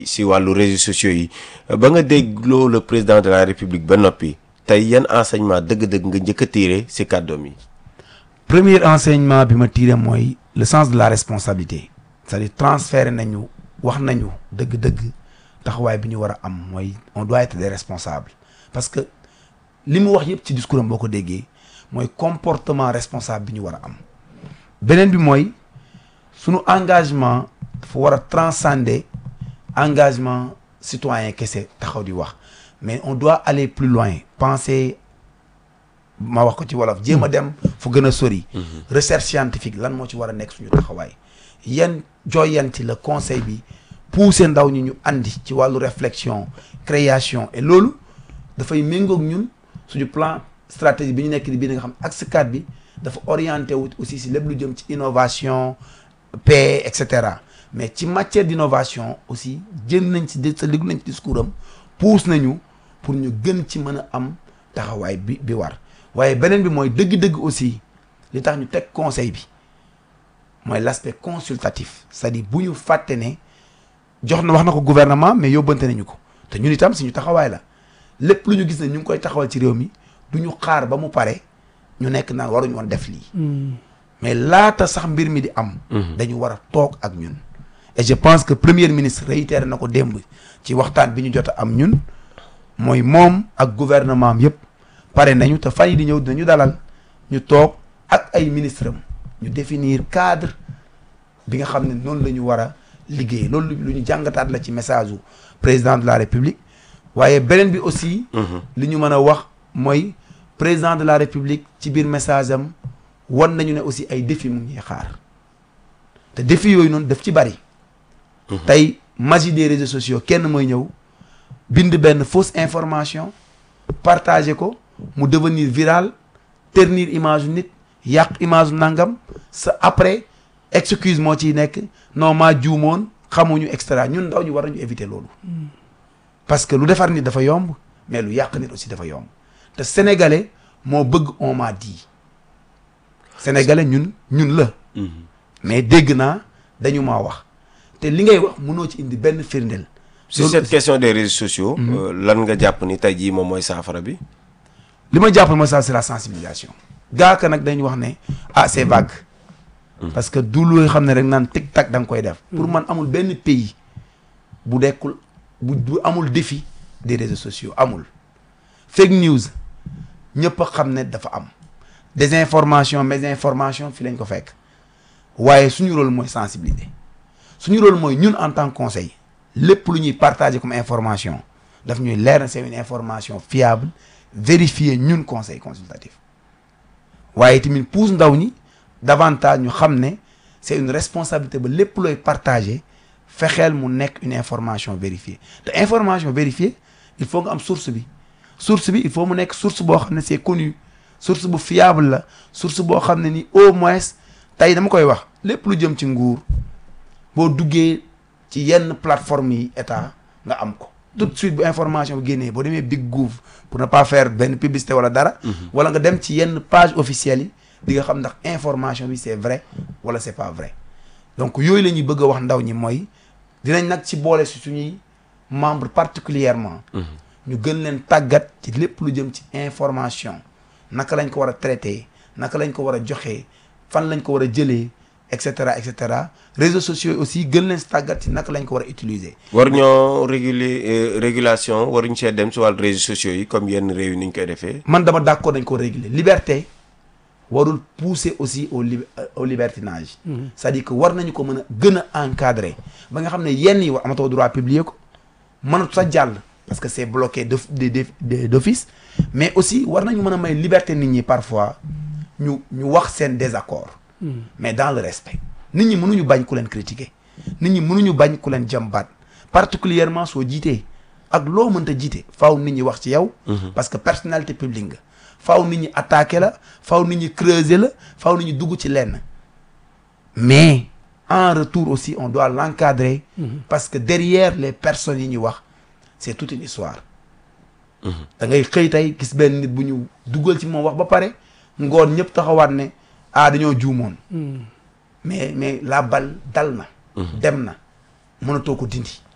si wàllu réseaux sociaux yi ba nga dégloo le président de la république ba noppi tey yan enseignement dëgg-dëgg nga njëkk a tiire si kàddoom yi. premier enseignement bi ma tiré mooy le sens de la responsabilité c'est-à-dire transférer nañu wax nañu dëgg-dëgg taxawaay bi ñu war a am mooy on doit être des responsables parce que li mu wax yëpp ci discours am boo ko déggee mooy comportement responsable bi ñu war a am beneen bi mooy sunu engagement dafa war a transcender engagement citoyen kese taxaw di wax mais on doit aller plus loin penser ma wax ko ci wolof jéem a dem fu gën a sori recherche scientifique lan moo ci war a nekk suñu taxawaay yan joyanti la conseil bi pousser ndaw ñi ñu andi ci wàllu réflexion création et loolu dafay méngoog ñun suñu plan stratégie bi ñu nekk di bii nga xam axe 4 bi dafa orienté wu aussi si lépp lu jëm ci innovation paix et cetera mais ci matière d'innovation aussi jën nañ ci sa liggu nañ ci discours am pousse nañu pour ñu gën ci mën a am taxawaay bi bi war waaye beneen bi mooy dëgg-dëgg aussi li tax ñu teg conseil bi mooy l'aspect consultatif c'est-à-dire bu ñu fàtte ne jox na wax na ko gouvernement mais yóbbante nañu ko te ñun itam suñu taxawaay la lépp lu ñu gis ne ñu ngi koy taxawal ci réew mi du ñu xaar ba mu pare ñu nekk naan waruñu woon def lii mais laata sax mbir mi di am dañu war a toog ak ñun et je pense que premier ministre réitéré na ko démb ci waxtaan bi ñu jot a am ñun mooy moom ak gouvernement am yëpp pare nañu te fan yi di ñëw dinañu dalal ñu toog ak ay ministre am ñu définir cadre bi nga xam ne noonu la ñu war a liggéey loolu lu ñu jàngataat la ci message u président de la république waaye beneen bi aussi li ñu mën a wax mooy président de la république ci biir message am wan nañu ne aussi ay défi mu ngi xaar te défi yooyu noonu daf ci bari tey magie des réseaux sociaux kenn mooy ñëw bind benn fausse information partager ko mu devenir viral ternir image nit yàq image nangam sa après excuse moo ciy nekk non maa juumoon xamuñu extra ñun ndaw ñu war nañu éviter loolu parce que lu defar nit dafa yomb mais lu yàq nit aussi dafa yomb te sénégalais moo bëgg on m'a dit sénégalais ñun ñun la mais dégg naa dañu maa wax te li ngay wax mënoo ci indi benn firndeel sur cette question des réseaux sociaux lan nga jàpp ni tey jii moom mooy saafara bi li ma jàppal mooy ça c'est la sensibilisation gaaka nag dañu wax ne ah c'est vague parce que du looy xam ne rek naan tic tac da nga koy def pour man amul benn pays bu dekkul bu bu amul défi des réseaux sociaux amul fake news ñëpp a xam ne dafa am désinformation mésinformation fi lañ ko fekk waaye suñu rôle mooy sensibiliser suñu rôle mooy ñun en tant que conseil lépp lu ñuy partager comme information daf ñuy leer na c'est une information fiable vérifiée ñun conseil consultatif waaye tamit pousse ndaw ñi davantage ñu xam ne c'est une responsabilité ba lépp looy partager fexeel mu nekk une information vérifiée te information vérifiée il faut nga am source bi source bi il faut mu nekk source boo xam ne c'est connu source bu fiable la source boo xam ne ni au moins tey dama koy wax lépp lu jëm ci nguur boo duggee ci yenn plateforme yi état nga am ko tout de suite bu information bi génnee boo demee Big Gouv pour ne pas faire benn publicité wala dara wala nga dem ci yenn page officielle yi di nga xam ndax information bi c'est vrai wala c'est pas vrai donc yooyu la ñuy bëgg a wax ndaw ñi mooy dinañ nag ci boole si suñuy membre particulièrement ñu gën leen tàggat ci lépp lu jëm ci information naka lañ ko war a traiter naka lañ ko war a joxee fan lañ ko war a jëlee et cetera et cetera réseaux sociaux aussi gën leen si tàggat ci naka lañ ko war a utiliser. war ñoo réguler régulation waruñ see dem si wàllu réseaux sociaux yi comme yenn réew yi ni ñu koy defee. man dama d'accord dañ ko réguler liberté warul pousser aussi au li au libertinage. c'est-à-dire que war nañu ko mën a gën a encadrer ba nga xam ne yenn yi war amatoo droit publier ko mënatu sa jàll. parce que c'est bloqué de de d'office mais aussi war nañu mën a may liberté nit ñi parfois ñu ñu wax seen désaccord mais dans le respect nit ñi mënuñu bañ ku leen critiquer nit ñi mënuñu bañ ku leen jàmbaat particulièrement soo jiitee ak loo mënta jiite faaw nit ñi wax ci yow parce que personnalité publique nga faaw nit ñi attaquer la faaw nit ñi creuser la faaw nit ñi dugg ci lenn mais en retour aussi on doit l'encadrer parce que derrière les personnes yi ñuy wax c'est toute une histoire da ngay xëy tey gis benn nit bu ñu dugal ci moom wax ba pare ngoon ñëpp taxawaat ne ah dañoo juumoon mais mais la balle dal na dem na mënatoo ko dindi